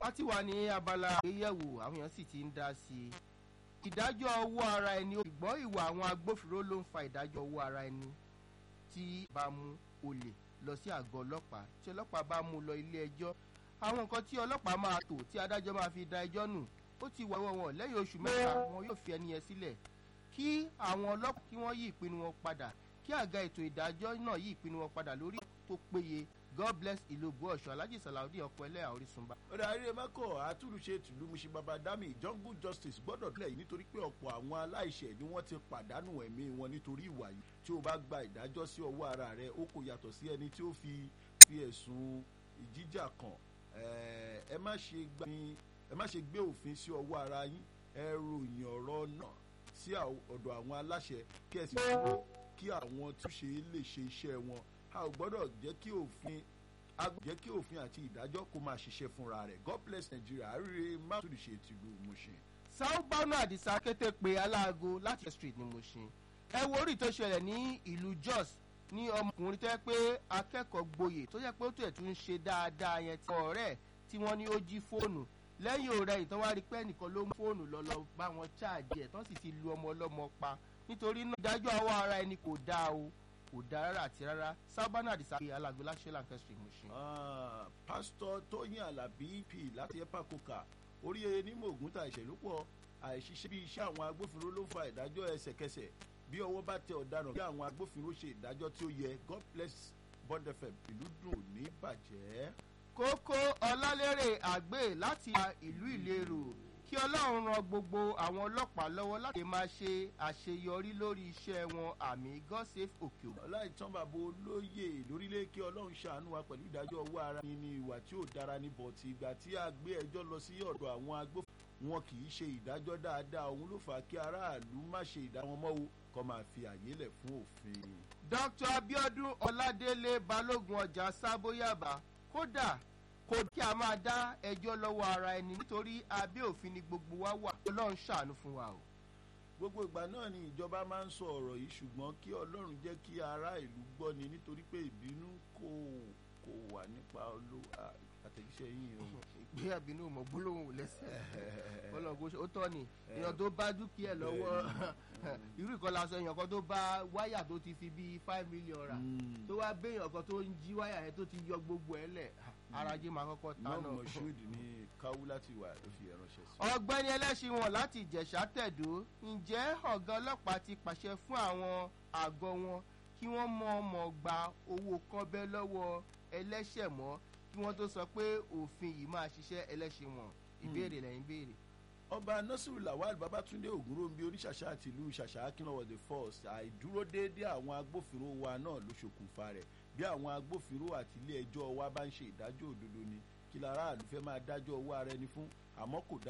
a ti wà ní abala àgbéyẹ̀wò àwọn èèyàn sì ti ń dá sí i ìdájọ́ owó ara ẹni ìgbọ́ ìwà àwọn agbófinró ló ń fa ìdájọ́ owó ara ẹni tí bá mú olè lọ sí àgọ́ ọlọ́pàá tí ọlọ́pàá bá mú lọ ilé ẹjọ́ àwọn nǹkan tí ọlọ́pàá máa tò tí adájọ́ máa fi da ẹjọ́ nù ó ti wà wọ́n lẹ́yìn oṣù mẹ́ta wọn yóò fi ẹni yẹn sílẹ̀ kí àwọn ọlọ́pàá kí wọ́n yí ìpinnu wọn padà kí àga ètò ìdájọ́ náà yí ìpinnu wọn padà lórí tó péye god bless ìlú ògbóọ̀ṣọ́ alhaji salaudi ọkọ ẹlẹ́yà orísunba. ọ̀rẹ́ àríyé mẹ́kọ̀ àtúnṣe tìlú musin babadami jungle justice gbọ́dọ̀ tilẹ̀ yìí nítorí pé ọ̀pọ̀ àwọn aláìṣẹ̀ ni wọ́n ti pàdánù ẹ̀mí wọn nítorí ìwà yìí tí o bá gba ìdájọ́ sí ọwọ́ ara rẹ ó kò yàtọ̀ sí ẹni tí ó fi fi ẹ̀sùn ìjíjà kàn ẹ má ṣe gbà ẹ má ṣe gbé òfin sí ọwọ́ ara yín ẹ ròyìn ọ̀rọ̀ náà sí ọ̀dọ̀ àwọn aláṣẹ kí ẹ sì dúró kí àwọn túnṣe lè ṣe iṣẹ́ wọn a ò gbọ́dọ̀ jẹ́ kí òfin a gbọ́dọ̀ jẹ́ kí òfin àti ìdájọ́ kó máa ṣiṣẹ́ fúnra rẹ̀ god bless nigeria àríre mátòlì ṣe tìlú Mushin. sáúbánú àdìsá kété pé aláago láti street ní Mushin ẹ wo orí tó ṣẹlẹ̀ ní ìlú Jos ní ọmọkùnrin tó yẹ pé akẹ́kọ̀ọ́ gboyè tó yẹ pé ó tẹ̀ tún ṣe dáadáa yẹn tí ọ̀rẹ́ tí wọ́n ní ó jí fóònù lẹ́yìn ọ̀rẹ́ ìtàn wá rí pé ẹnìkan ló mú fóònù lọ lọ bá wọn ṣáàjì ẹ̀ tán sì ti lu ọmọ ọlọ́mọ pa nítorí náà ìdájọ́ àwọ̀ ara ẹni kò dáa o kò dáa rárá àti rárá sábàánà àdìsá pé alágbé láṣẹ lancaster Mushin. pásítọ̀ tóyìn alábí p láti epa coca oríyeye ní mògùn ta ìṣẹ̀lú pọ̀ àìṣiṣẹ́ bí iṣẹ́ àwọn agbófinró ló fa ìdájọ́ ẹsẹ̀kẹsẹ̀ bí ọwọ́ bá tẹ ọ̀daràn bí àwọn agbófinró ṣe ìdájọ́ tí ó yẹ god bless bond fm ìlú dùn ní bàjẹ́. kókó ọlálérè àgbè láti ìlú ìlérò kí ọlọ́run ran gbogbo àwọn ọlọ́pàá lọ́wọ́ láti máa ṣe àṣeyọrí lórí iṣẹ́ wọn àmì god save òkè òkú. ọláìtàn bàbá olóyè lórílẹ̀ kí ọlọ́run ṣàánú wa pẹ̀lú ìdájọ́ owó ara ẹni ní ìwà tí ò dára ní bọ̀tì ìgbà tí a gbé ẹjọ́ lọ sí ọ̀dọ̀ àwọn agbófinró wọn kì í ṣe ìdájọ́ dáadáa òun ló fà á kí aráàlú má ṣe ìdájọ́ wọn mọ́wó kọ́ máa fi àyè lẹ̀ fún òfin. dr abiodun ọládélé balógun ọjà sábóyàbá kódà kò kí a máa dá ẹjọ́ lọ́wọ́ ara ẹni nítorí abẹ́ òfin ni gbogbo wa wà ọlọ́run ṣàánú fún wa o. gbogbo ìgbà náà ni ìjọba máa ń sọ ọ̀rọ̀ yìí ṣùgbọ́n kí ọlọ́run jẹ́ kí ará ìlú gbọ́ ni nítorí pé ìbínú kò kò wà nípa olówó àtẹ̀jíṣẹ́ yìí o. ìgbé àbínú mọ̀ gbólóhùn lẹ́sẹ̀ ọlọ́run ó tọ́ ni èèyàn tó bá dúkìá lọ́wọ́ irú ìkọlà sọ èèyàn kan tó bá wáyà tó ti fi bíi five million rà tó wá béèyàn kan tó ń jí wáyà yẹn tó ti yọ gbogbo ẹ̀ lẹ̀ arajé máa kọ́kọ́ tán náà. náà moshood ní káwú láti wà ló fi ẹ̀ránṣẹ́ sí. ọ̀gbẹ́ni ẹlẹ́ṣin wọn láti ìjẹ̀ṣà tẹ̀dó ǹjẹ́ ọ̀gá ọlọ́pàá ti pàṣẹ fún àwọn àgọ́ wọn kí wọ́n mọ̀ ọmọ gba owó kọ́bẹ́ lọ́wọ́ ẹlẹ́ṣẹ̀ mọ́ kí wọ́n tó sọ pé òfin yìí máa ṣiṣẹ́ ẹlẹ́ṣin wọn ìbéèrè lẹ́yìn béèrè. ọba nasiru lawal babatunde ogunrombi oníṣàṣà àti ìlú ṣàṣà akínlọ́wọ́ the first àìdúró déédéé àwọn agbófinró wa náà ló ṣokùnfà rẹ̀ bí àwọn agbófinró àti ilé ẹjọ́ wa bá ń ṣe ìdájọ́ òdodo ni kí lára àlùfẹ́ máa dájọ́ owó ara ẹni fún àmọ́ kò dá